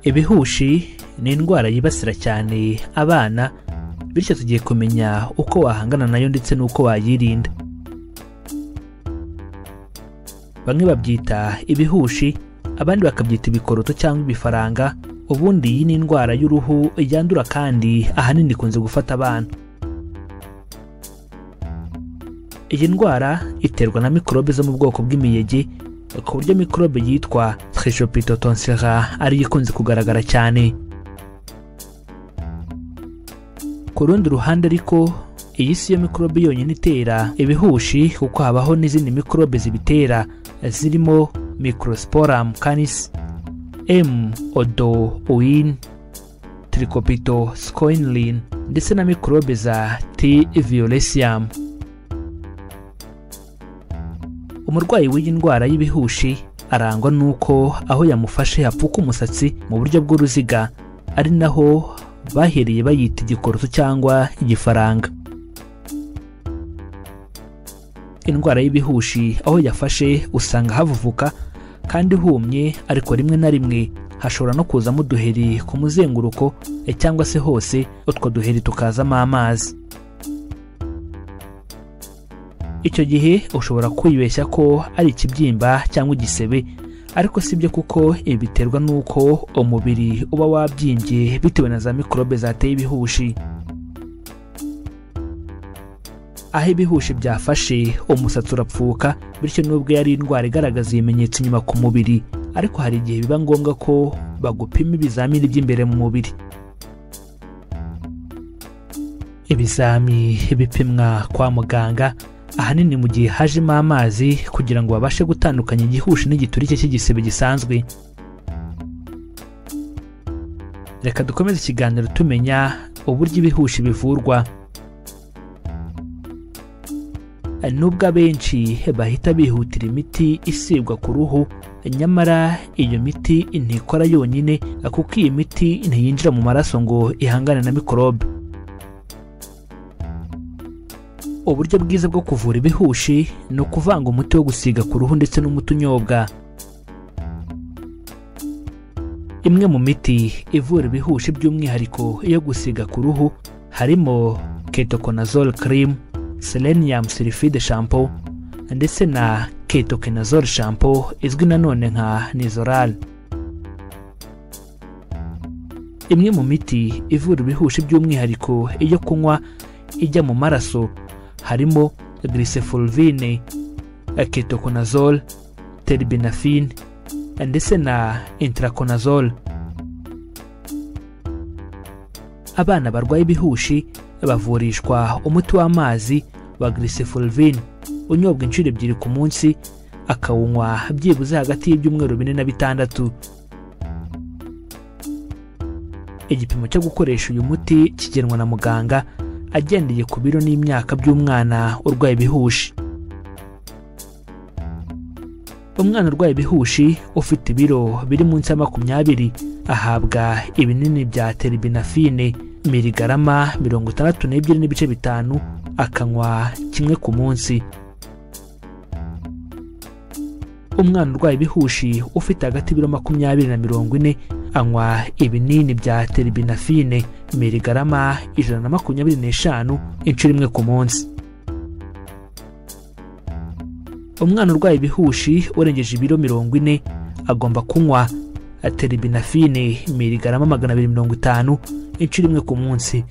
ibihushi ni indwara yibasira cyane abana bityo tugiye kumenya uko wahangana nayo ndetse n'uko wayirinda bamwe babyita ibihushi abandi bakabyita ibikoroto cyangwa ibifaranga ubundi iyi ni indwara y'uruhu yandura kandi ahanini ikunze gufata abana iyi ndwara iterwa na mikorobe zo mu bwoko bw'imiyege ku buryo mikorobe yitwa trichopitotonsera ariyo ikunze kugaragara cyane ku rundi ruhande ariko iyi si yo mikorobe yonyine itera ibihushi kuko habaho n'izindi mikorobe zibitera zirimo microsporum canis m odo uin tricopito scoinlin ndetse na mikorobe za t violesium umurwayi w'iyi ndwara y'ibihushi arangwa n'uko aho yamufashe hapfuka umusatsi mu buryo bw'uruziga ari naho bahereye bayita igikoroto cyangwa igifaranga indwara y'ibihushi aho yafashe usanga havuvuka kandi humye ariko rimwe na rimwe hashobora no kuzamo uduheri ku muzenguruko cyangwa se hose utwo duheri tukazamo amazi icyo gihe ushobora kwibeshya ko ari ikibyimba cyangwa igisebe ariko si byo kuko ibi biterwa n'uko umubiri uba wabyimbye bitewe na za mikorobe zateye ibihushi aho ibihushi byafashe umusatsi urapfuka bityo n'ubwo yari indwara igaragaza ibimenyetso inyuma ku mubiri ariko hari igihe biba ngombwa ko bagupima ibizamini by'imbere mu mubiri ibizami bipimwa kwa muganga ahanini mu gihe hajemo amazi kugira ngo babashe gutandukanya igihushi n'igiturike cy'igisebe gisanzwe reka dukomeze ikiganiro tumenya uburyo ibihushi bivurwa nubwo abenshi bahita bihutira imiti isibwa ku ruhu nyamara iyo miti ntikora yonyine kuko iyi miti ntiyinjira mu maraso ngo ihangane na mikorobe uburyo bwiza bwo kuvura ibihushi ni ukuvanga umuti wo gusiga ku ruhu ndetse n'umuti unyobwa imwe mu miti ivura ibihushi by'umwihariko yo gusiga ku ruhu harimo ketokonazole cream selenium sulfide shampoo ndetse na ketokonazole shampoo izwi nanone nka nizoral imwe mu miti ivura ibihushi by'umwihariko iyo kunywa ijya mu maraso harimo glycephulvine ketoconazole terbinafine ndetse na intraconazole abana barwaye ibihushi bavurishwa umuti w'amazi wa glycephulvine unyobwa inshuro ebyiri ku munsi akawunywa byibuze hagati y'ibyumweru bine na bitandatu igipimo cyo gukoresha uyu muti kigenwa na muganga agendeye ku biro n'imyaka by'umwana urwaye ibihushi umwana urwaye ibihushi ufite ibiro biri munsi ya makumyabiri ahabwa ibinini bya terbinafine miligarama mirongo itandatu n'ebyiri n'ibice bitanu akanywa kimwe ku munsi umwana urwaye ibihushi ufite hagati y'ibiro makumyabiri na mirongo ine anywa ibinini bya terbinafine miligarama ijana na makumyabiri n'eshanu inshuro imwe ku munsi umwana urwaye ibihushi urengeje ibiro mirongo ine agomba kunywa terbinafine miligarama magana abiri mirongo itanu inshuro imwe ku munsi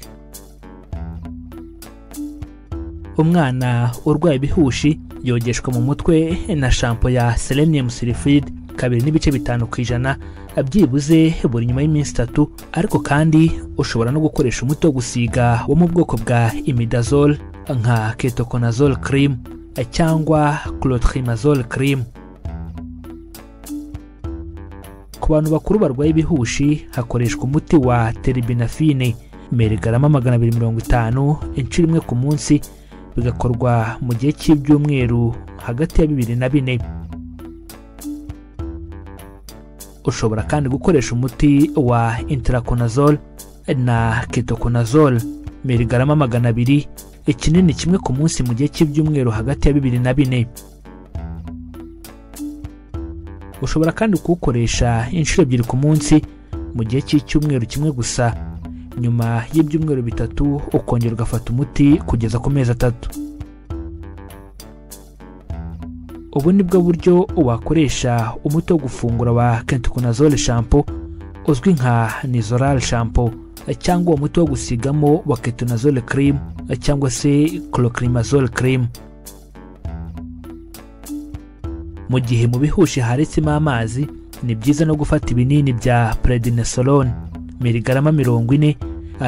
umwana urwaye ibihushi yogeshwa mu mutwe na shampo ya selenium sulfide kabiri n'ibice bitanu ku ijana byibuze buri nyuma y'iminsi itatu ariko kandi ushobora no gukoresha umuti wo gusiga wo mu bwoko bwa imidazole nka ketoconazole cream cyangwa clotrimazole cream ku bantu bakuru barwaye ibihushi hakoreshwa umuti wa terbinafine merigarama magana abiri mirongo itanu inshuro imwe ku munsi bigakorwa mu gihe cy'ibyumweru hagati ya bibiri na bine ushobora kandi gukoresha umuti wa interaconazole na ketoconazole mirigarama magana abiri ikinini kimwe ku munsi mu gihe cy'ibyumweru hagati ya bibiri na bine ushobora kandi kuwukoresha inshuro ebyiri ku munsi mu gihe cy'icyumweru kimwe gusa nyuma y'ibyumweru bitatu ukongera ugafata umuti kugeza ku mezi atatu ubu ni bwo buryo wakoresha umuti wo gufungura wa kentikunazole shampo uzwi nka nizorale shampo cyangwa uwo muti wo gusigamo wa ketonazole cream cyangwa se chlocrimazole cream mu gihe mu bihushi haretsemo amazi ni byiza no gufata ibinini bya prednisolone miligarama mirongo ine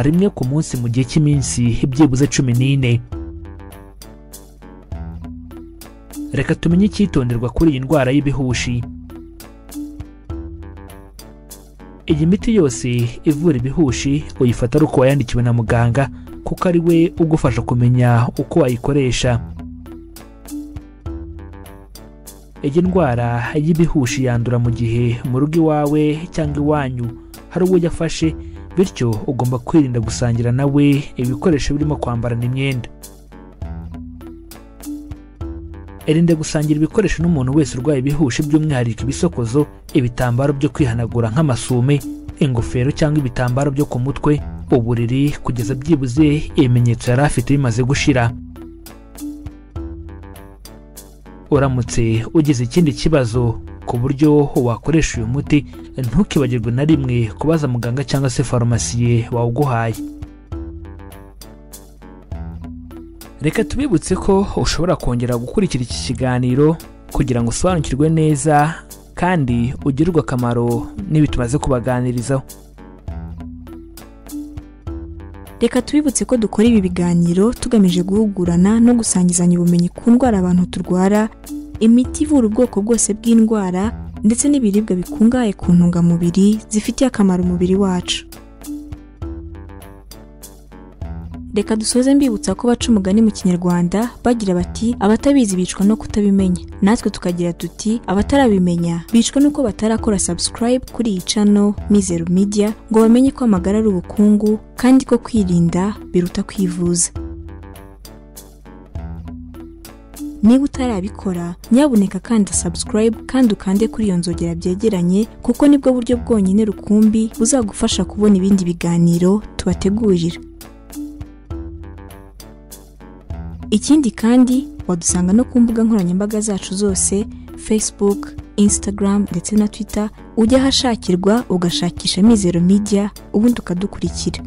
rimwe ku munsi mu gihe cy'iminsi byibuze cumi n'ine reka tumenye icyitonderwa kuri iyi ndwara y'ibihushi iyi miti yose ivura ibihushi uyifata ari uko wayandikiwe na muganga kuko ari we ugufasha kumenya uko wayikoresha iyi ndwara y'ibihushi yandura mu gihe mu rugo iwawe cyangwa iwanyu hari uwo yafashe bityo ugomba kwirinda gusangira nawe ibikoresho birimo kwambarana imyenda irinde gusangira ibikoresho n'umuntu wese urwaye ibihushi by'umwihariko ibisokozo ibitambaro byo kwihanagura nk'amasume ingofero cyangwa ibitambaro byo ku mutwe uburiri kugeza byibuze ibimenyetso yari afite bimaze gushira uramutse ugize ikindi kibazo ku buryo wakoresha uyu muti ntukibagirwe na rimwe kubaza muganga cyangwa se farumasiye wawuguhaye reka tubibutse ko ushobora kongera gukurikira iki kiganiro kugira ngo usobanukirwe neza kandi ugirirwe akamaro n'ibi tumaze kubaganirizaho reka tubibutse ko dukora ibi biganiro tugamije guhugurana no gusangizanya ubumenyi ku ndwara abantu turwara imiti ivura ubwoko bwose bw'indwara ndetse n'ibiribwa bikungahaye ku ntungamubiri zifitiye akamaro umubiri wacu reka dusoze mbibutsa ko baca umugani mu kinyarwanda bagira bati abatabizi bicwa no kutabimenya natwe tukagira tuti abatarabimenya bicwa nuko batarakora subscribe kuri iyi cano mizeru media ngo bamenye ko amagara ari ubukungu kandi ko kwirinda biruta kwivuza niba utarabikora nyabuneka kanda subscribe kandi ukande kuri iyo nzogera byegeranye kuko nibwo buryo bwonyine rukumbi buzagufasha kubona ibindi biganiro tubategurira ikindi kandi wadusanga no ku mbuga nkoranyambaga zacu zose facebook instagram ndetse na twitter ujya ahashakirwa ugashakisha mizero media ubundi ukadukurikira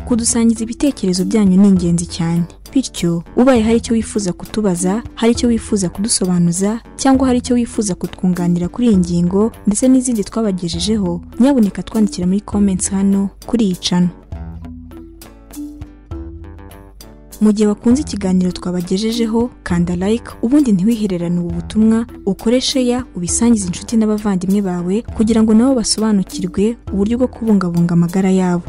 kudusangiza ibitekerezo byanyu ni ingenzi cyane bityo ubaye hari icyo wifuza kutubaza hari icyo wifuza kudusobanuza cyangwa hari icyo wifuza kutwunganira kuri iyi ngingo ndetse n'izindi twabagejejeho nyabuneka twandikira muri comments hano kuri iyi cano mu gihe wakunze ikiganiro twabagejejeho kanda like ubundi ntiwihererane ubu butumwa ukoreshe ya ubisangize inshuti n'abavandimwe bawe kugira ngo nabo basobanukirwe uburyo bwo kubungabunga amagara yabo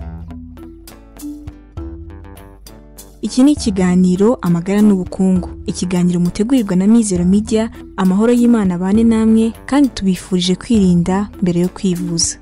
iki ni ikiganiro amagara n'ubukungu ikiganiro mutegurirwa na mizero media amahoro y'imana abane namwe kandi tubifurije kwirinda mbere yo kwivuza